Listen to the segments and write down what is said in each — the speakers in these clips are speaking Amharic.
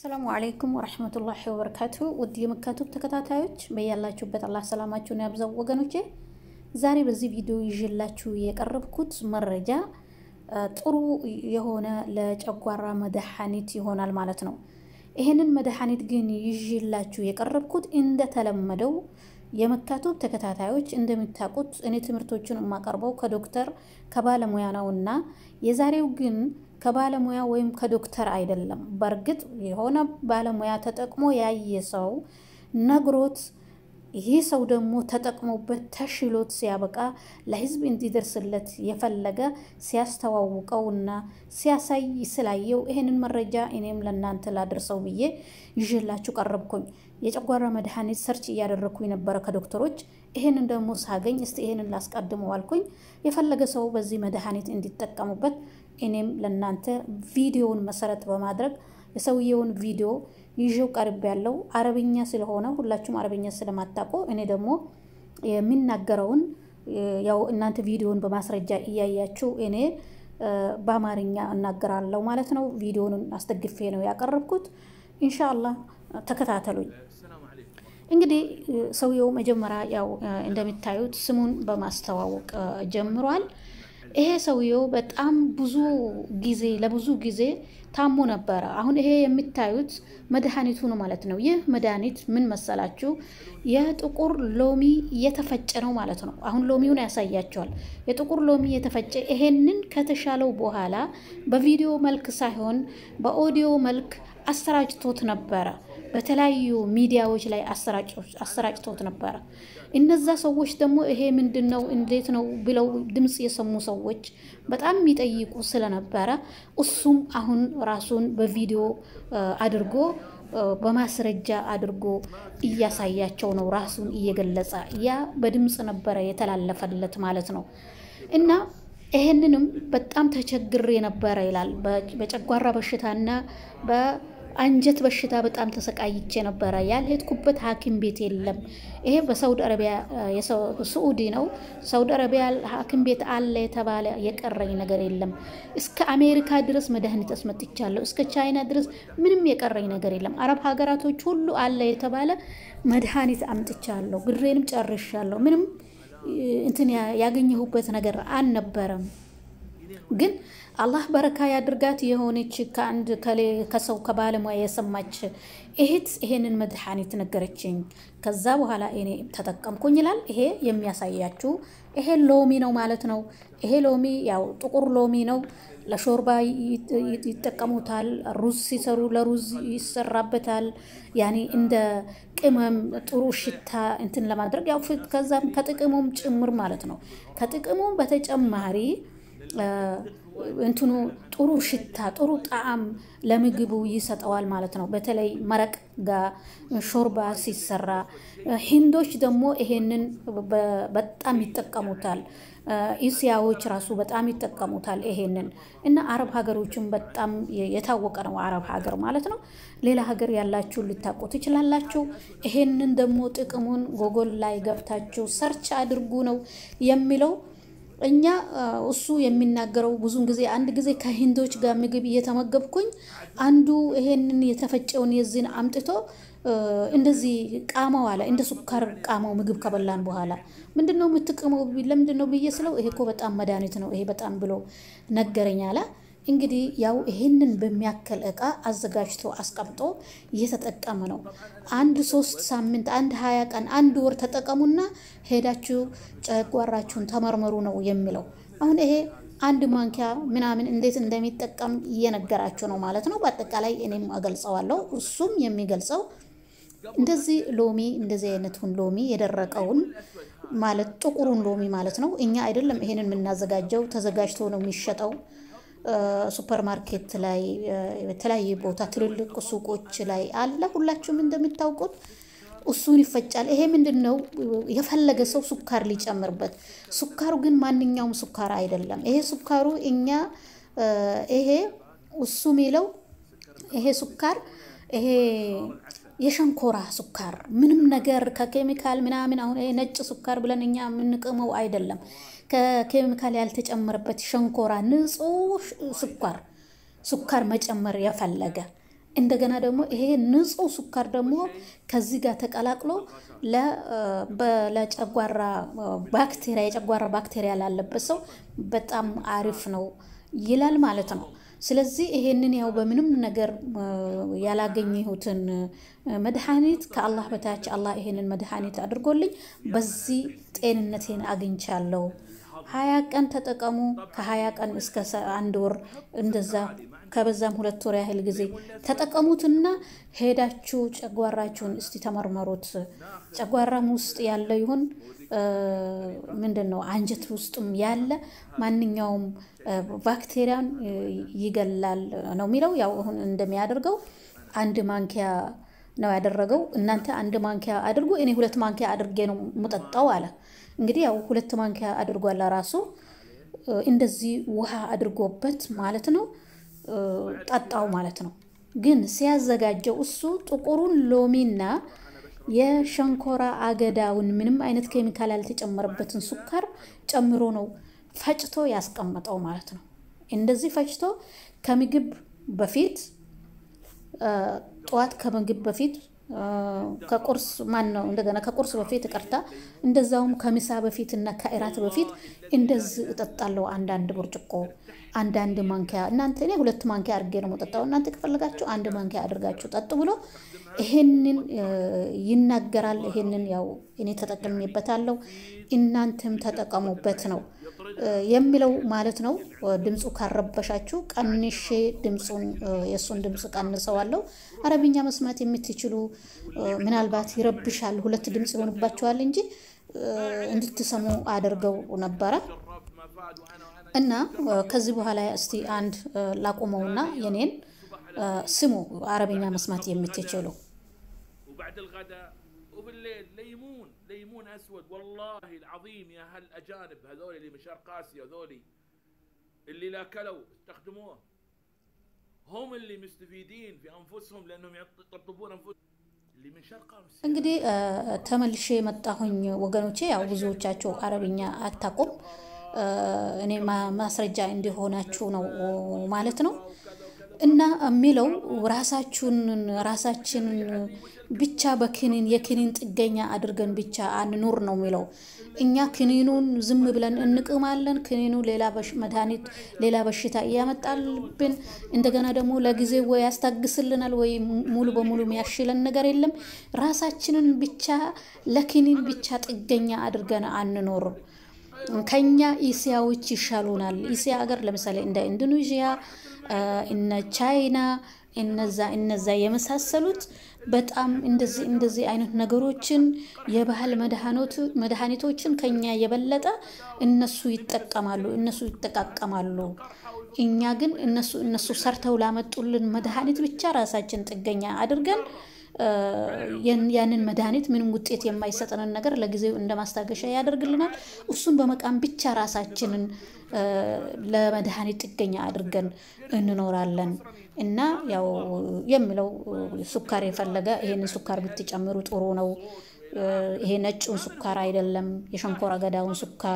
አሰላሙ አለይኩም ወረሕመቱላሂ ወበረካቱ። ውድ የመካቱብ ተከታታዮች በያላችሁበት አላህ ሰላማችሁን ያብዛው ወገኖቼ። ዛሬ በዚህ ቪዲዮ ይዤላችሁ የቀረብኩት መረጃ ጥሩ የሆነ ለጨጓራ መድኃኒት ይሆናል ማለት ነው። ይህንን መድኃኒት ግን ይዤላችሁ የቀረብኩት እንደተለመደው የመካቱብ ተከታታዮች እንደምታውቁት እኔ ትምህርቶችን የማቀርበው ከዶክተር ከባለሙያ ነው እና የዛሬው ግን ከባለሙያ ወይም ከዶክተር አይደለም። በእርግጥ የሆነ ባለሙያ ተጠቅሞ ያየ ሰው ነግሮት ይህ ሰው ደግሞ ተጠቅሞበት ተሽሎት ሲያበቃ ለሕዝብ እንዲደርስለት የፈለገ ሲያስተዋውቀውና ሲያሳይ ስላየው ይህንን መረጃ እኔም ለእናንተ ላደርሰው ብዬ ይዤላችሁ ቀረብኩኝ። የጨጓራ መድኃኒት ሰርች እያደረግኩኝ ነበረ ከዶክተሮች። ይህንን ደግሞ ሳገኝ እስቲ ይህንን ላስቀድመው አልኩኝ። የፈለገ ሰው በዚህ መድኃኒት እንዲጠቀሙበት እኔም ለእናንተ ቪዲዮውን መሰረት በማድረግ የሰውየውን ቪዲዮ ይዤው ቀርብ ያለው አረብኛ ስለሆነ ሁላችሁም አረብኛ ስለማታውቁ እኔ ደግሞ የሚናገረውን ያው እናንተ ቪዲዮውን በማስረጃ እያያችሁ እኔ በአማርኛ እናገራለሁ ማለት ነው። ቪዲዮውን አስደግፌ ነው ያቀረብኩት። ኢንሻአላህ ተከታተሉኝ። እንግዲህ ሰውየው መጀመሪያ ያው እንደሚታዩት ስሙን በማስተዋወቅ ጀምሯል። ይሄ ሰውየው በጣም ብዙ ጊዜ ለብዙ ጊዜ ታሞ ነበረ። አሁን ይሄ የሚታዩት መድኃኒቱ ነው ማለት ነው። ይህ መድኃኒት ምን መሰላችሁ? የጥቁር ሎሚ እየተፈጨ ነው ማለት ነው። አሁን ሎሚውን ያሳያቸዋል። የጥቁር ሎሚ የተፈጨ ይሄንን ከተሻለው በኋላ በቪዲዮ መልክ ሳይሆን በኦዲዮ መልክ አሰራጭቶት ነበረ። በተለያዩ ሚዲያዎች ላይ አሰራጭቶት ነበረ። እነዛ ሰዎች ደግሞ ይሄ ምንድን ነው እንዴት ነው ብለው ድምፅ የሰሙ ሰዎች በጣም የሚጠይቁ ስለነበረ እሱም አሁን ራሱን በቪዲዮ አድርጎ በማስረጃ አድርጎ እያሳያቸው ነው። ራሱን እየገለጸ ያ በድምፅ ነበረ የተላለፈለት ማለት ነው እና ይሄንንም በጣም ተቸግሬ ነበረ ይላል። በጨጓራ በሽታና በአንጀት በሽታ በጣም ተሰቃይቼ ነበረ። ያልሄድኩበት ሐኪም ቤት የለም። ይሄ በሳውዲ አረቢያ ስዑዲ ነው። ሳውዲ አረቢያ ሐኪም ቤት አለ የተባለ የቀረኝ ነገር የለም። እስከ አሜሪካ ድረስ መድኃኒት አስመጥቻለሁ። እስከ ቻይና ድረስ ምንም የቀረኝ ነገር የለም። አረብ ሀገራቶች ሁሉ አለ የተባለ መድኃኒት አምጥቻለሁ። ብሬንም ጨርሻለሁ። ምንም እንትን ያገኘሁበት ነገር አልነበረም። ግን አላህ በረካ ያድርጋት የሆነች ከአንድ ከሰው ከባለሙያ የሰማች እህት ይሄንን መድኃኒት ነገረችኝ። ከዛ በኋላ እኔ ተጠቀምኩኝ ይላል። ይሄ የሚያሳያችሁ ይሄ ሎሚ ነው ማለት ነው። ይሄ ሎሚ ያው ጥቁር ሎሚ ነው። ለሾርባ ይጠቀሙታል። ሩዝ ሲሰሩ ለሩዝ ይሰራበታል። ያኔ እንደ ቅመም ጥሩ ሽታ እንትን ለማድረግ ያው ከዛም ከጥቅሙም ጭምር ማለት ነው። ከጥቅሙም በተጨማሪ እንትኑ ጥሩ ሽታ ጥሩ ጣዕም ለምግቡ ይሰጠዋል ማለት ነው። በተለይ መረቅ ጋር ሾርባ ሲሰራ ሂንዶች ደግሞ ይሄንን በጣም ይጠቀሙታል። ኢስያዎች ራሱ በጣም ይጠቀሙታል ይሄንን እና አረብ ሀገሮችን በጣም የታወቀ ነው። አረብ ሀገር ማለት ነው። ሌላ ሀገር ያላችሁ ልታውቁ ትችላላችሁ። ይሄንን ደግሞ ጥቅሙን ጎጎል ላይ ገብታችሁ ሰርች አድርጉ ነው የሚለው እኛ እሱ የሚናገረው ብዙን ጊዜ አንድ ጊዜ ከሂንዶች ጋር ምግብ እየተመገብኩኝ አንዱ ይሄንን የተፈጨውን የዚህን አምጥቶ እንደዚህ ቃማው አለ እንደ ሱካር ቃማው ምግብ ከበላን በኋላ ምንድን ነው የምትቅመው? ለምንድን ነው ብዬ ስለው ይሄ እኮ በጣም መድኃኒት ነው ይሄ በጣም ብሎ ነገረኝ አለ። እንግዲህ ያው ይሄንን በሚያክል እቃ አዘጋጅቶ አስቀምጦ እየተጠቀመ ነው። አንድ ሶስት ሳምንት፣ አንድ ሀያ ቀን፣ አንድ ወር ተጠቀሙና ሄዳችሁ ጨጓራችሁን ተመርመሩ ነው የሚለው። አሁን ይሄ አንድ ማንኪያ ምናምን እንዴት እንደሚጠቀም እየነገራችሁ ነው ማለት ነው። በአጠቃላይ እኔም እገልጸዋለሁ፣ እሱም የሚገልጸው እንደዚህ ሎሚ እንደዚህ አይነቱን ሎሚ የደረቀውን ማለት ጥቁሩን ሎሚ ማለት ነው። እኛ አይደለም ይሄንን የምናዘጋጀው፣ ተዘጋጅቶ ነው የሚሸጠው ሱፐር ማርኬት ላይ የተለያየ ቦታ ትልልቅ ሱቆች ላይ አለ። ሁላችሁም እንደምታውቁት እሱን ይፈጫል። ይሄ ምንድን ነው የፈለገ ሰው ሱካር ሊጨምርበት። ሱካሩ ግን ማንኛውም ሱካር አይደለም። ይሄ ሱካሩ እኛ ይሄ እሱ የሚለው ይሄ ሱካር ይሄ የሸንኮራ ሱካር ምንም ነገር ከኬሚካል ምናምን አሁን ይሄ ነጭ ሱካር ብለን እኛ የምንቅመው አይደለም። ከኬሚካል ያልተጨመረበት ሸንኮራ ንጹህ ስኳር ሱካር መጨመር የፈለገ እንደገና ደግሞ ይሄ ንጹህ ስኳር ደግሞ ከዚህ ጋር ተቀላቅሎ ለጨጓራ ባክቴሪያ የጨጓራ ባክቴሪያ ላለበት ሰው በጣም አሪፍ ነው ይላል ማለት ነው። ስለዚህ ይሄንን ያው በምንም ነገር ያላገኘሁትን መድኃኒት ከአላህ በታች አላህ ይሄንን መድኃኒት አድርጎልኝ በዚህ ጤንነቴን አግኝቻለሁ። ሀያ ቀን ተጠቀሙ። ከሀያ ቀን እስከ አንድ ወር እንደዛ ከበዛም ሁለት ወር ያህል ጊዜ ተጠቀሙትና ሄዳችሁ ጨጓራችሁን እስቲ ተመርመሩት። ጨጓራም ውስጥ ያለ ይሁን ምንድን ነው አንጀት ውስጥም ያለ ማንኛውም ባክቴሪያን ይገላል ነው የሚለው። ያው አሁን እንደሚያደርገው አንድ ማንኪያ ነው ያደረገው። እናንተ አንድ ማንኪያ አድርጉ፣ እኔ ሁለት ማንኪያ አድርጌ ነው ሙጠጣው አለ። እንግዲህ ያው ሁለት ማንኪያ አድርጓል ራሱ እንደዚህ ውሃ አድርጎበት ማለት ነው ጠጣው ማለት ነው። ግን ሲያዘጋጀው እሱ ጥቁሩን ሎሚና የሸንኮራ አገዳውን ምንም አይነት ኬሚካል ያልተጨመረበትን ሱካር ጨምሮ ነው ፈጭቶ ያስቀመጠው ማለት ነው። እንደዚህ ፈጭቶ ከምግብ በፊት ጠዋት ከምግብ በፊት ከቁርስ ማን ነው እንደገና ከቁርስ በፊት ቀርታ እንደዛውም ከምሳ በፊት እና ከእራት በፊት እንደዚህ እጠጣለሁ። አንዳንድ ብርጭቆ አንዳንድ ማንኪያ እናንተ እኔ ሁለት ማንኪያ አድርጌ ነው የምጠጣው። እናንተ ከፈለጋችሁ አንድ ማንኪያ አድርጋችሁ ጠጡ ብሎ ይሄንን ይናገራል። ይሄንን ያው እኔ ተጠቅሜበታለሁ፣ እናንተም ተጠቀሙበት ነው የሚለው ማለት ነው። ድምፁ ካረበሻችሁ ቀንሼ ድምፁን የእሱን ድምፅ ቀንሰዋለሁ። አረብኛ መስማት የምትችሉ ምናልባት ይረብሻል፣ ሁለት ድምፅ ይሆንባችኋል እንጂ እንድትሰሙ አድርገው ነበረ እና ከዚህ በኋላ እስቲ አንድ ላቁመውና የኔን ስሙ አረብኛ መስማት የምትችሉ وبعد الغداء وبالليل ليمون ليمون اسود والله العظيم يا هالاجانب هذول اللي من شرق اسيا هذولي اللي لا كلوا استخدموه هم اللي مستفيدين في انفسهم لانهم يطبطبون انفسهم اللي من شرق اسيا እንግዲህ ተመልሼ የመጣሁኝ ወገኖቼ፣ ያው ብዙዎቻችሁ አረብኛ አታውቁም። እኔ ማስረጃ እንዲሆናችሁ ነው ማለት ነው። እና የሚለው ራሳችሁን ራሳችንን ብቻ በክኒን የክኒን ጥገኛ አድርገን ብቻ አንኑር ነው የሚለው። እኛ ክኒኑን ዝም ብለን እንቅማለን። ክኒኑ ሌላ መድኃኒት ሌላ በሽታ እያመጣልብን እንደገና ደግሞ ለጊዜ ወይ ያስታግስልናል ወይ ሙሉ በሙሉ የሚያሽለን ነገር የለም። ራሳችንን ብቻ ለክኒን ብቻ ጥገኛ አድርገን አንኖርም። ከኛ ኢሲያዎች ይሻሉናል። ኢሲያ ሀገር ለምሳሌ እንደ ኢንዶኔዥያ እነ ቻይና እነዛ እነዛ የመሳሰሉት በጣም እንደዚህ እንደዚህ አይነት ነገሮችን የባህል መድኃኒቶችን ከኛ የበለጠ እነሱ ይጠቀማሉ፣ እነሱ ይጠቃቀማሉ። እኛ ግን እነሱ እነሱ ሰርተው ላመጡልን መድኃኒት ብቻ ራሳችን ጥገኛ አድርገን ያንን መድኃኒት ምንም ውጤት የማይሰጠንን ነገር ለጊዜው እንደ ማስታገሻ ያደርግልናል። እሱን በመቃም ብቻ ራሳችንን ለመድኃኒት ጥገኛ አድርገን እንኖራለን እና ያው የሚለው ሱካር የፈለገ ይሄንን ሱካር ብትጨምሩ ጥሩ ነው። ይሄ ነጩን ሱካር አይደለም፣ የሸንኮራ አገዳውን ሱካር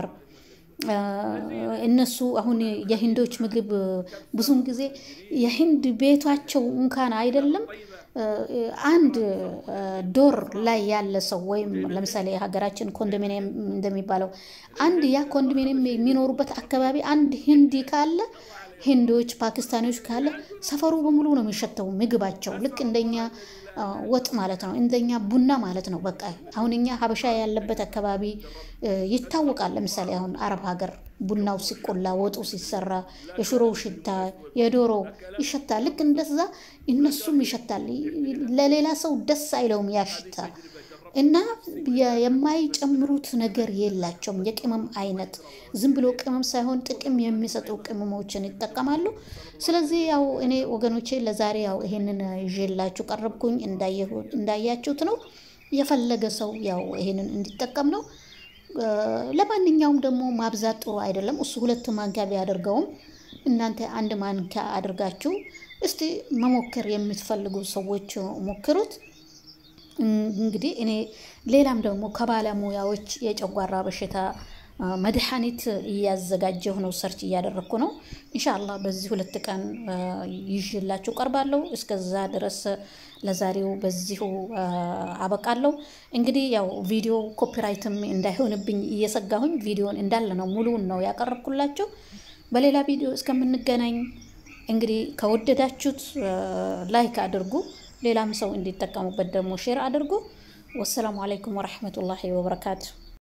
እነሱ አሁን የሂንዶች ምግብ ብዙውን ጊዜ የሂንድ ቤቷቸው እንኳን አይደለም አንድ ዶር ላይ ያለ ሰው ወይም ለምሳሌ የሀገራችን ኮንዶሚኒየም እንደሚባለው አንድ ያ ኮንዶሚኒየም የሚኖሩበት አካባቢ አንድ ሂንዲ ካለ ሂንዶች፣ ፓኪስታኒዎች ካለ ሰፈሩ በሙሉ ነው የሚሸተው ምግባቸው። ልክ እንደኛ ወጥ ማለት ነው፣ እንደኛ ቡና ማለት ነው። በቃ አሁን እኛ ሀበሻ ያለበት አካባቢ ይታወቃል። ለምሳሌ አሁን አረብ ሀገር ቡናው ሲቆላ ወጡ ሲሰራ የሽሮው ሽታ የዶሮ ይሸታል። ልክ እንደዛ እነሱም ይሸታል። ለሌላ ሰው ደስ አይለውም ያ ሽታ እና የማይጨምሩት ነገር የላቸውም። የቅመም አይነት ዝም ብሎ ቅመም ሳይሆን ጥቅም የሚሰጡ ቅመሞችን ይጠቀማሉ። ስለዚህ ያው እኔ ወገኖቼ ለዛሬ ያው ይሄንን ይዤላችሁ ቀረብኩኝ። እንዳያችሁት ነው። የፈለገ ሰው ያው ይሄንን እንዲጠቀም ነው። ለማንኛውም ደግሞ ማብዛት ጥሩ አይደለም። እሱ ሁለት ማንኪያ ቢያደርገውም እናንተ አንድ ማንኪያ አድርጋችሁ እስቲ መሞከር የምትፈልጉ ሰዎች ሞክሩት። እንግዲህ እኔ ሌላም ደግሞ ከባለሙያዎች የጨጓራ በሽታ መድኃኒት እያዘጋጀሁ ነው፣ ሰርች እያደረግኩ ነው። ኢንሻአላህ በዚህ ሁለት ቀን ይዤላችሁ ቀርባለሁ። እስከዛ ድረስ ለዛሬው በዚሁ አበቃለሁ። እንግዲህ ያው ቪዲዮ ኮፒራይትም እንዳይሆንብኝ እየሰጋሁኝ ቪዲዮን እንዳለ ነው ሙሉውን ነው ያቀረብኩላችሁ። በሌላ ቪዲዮ እስከምንገናኝ እንግዲህ ከወደዳችሁት ላይክ አድርጉ፣ ሌላም ሰው እንዲጠቀሙበት ደግሞ ሼር አድርጉ። ወሰላሙ አለይኩም ወረሕመቱላሂ ወበረካቱ።